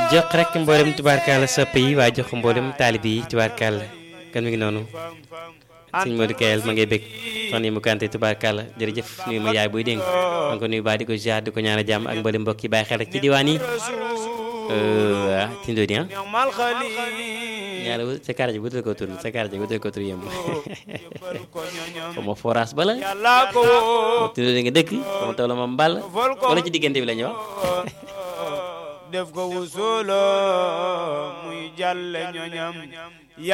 jox rek mboolem tubaarkàlla sopp yi waaye jox ko mboolem taalib yi tubaarkàlla kan mi ngi noonu sëñ Modou Kayel ma ngay bëgg soxna yi mu kante tubaarkàlla jërëjëf nuyu ma yaay buy dégg ma ko nuyu baa di ko ziar di ko ñaan a jàmm ak mboolem mbokk yi bàyyi xel rek ci diwaan yi waa ci ndóodi ah ñaar sa kàr ji wutal ko tur sa kàr ji wutal ko tur yëmb xaw ma forage bala ci ndóodi nga dëkk xaw ma tool ma mbal wala ci diggante bi la ñu wax def ko wusulo muy jàlle ñoñam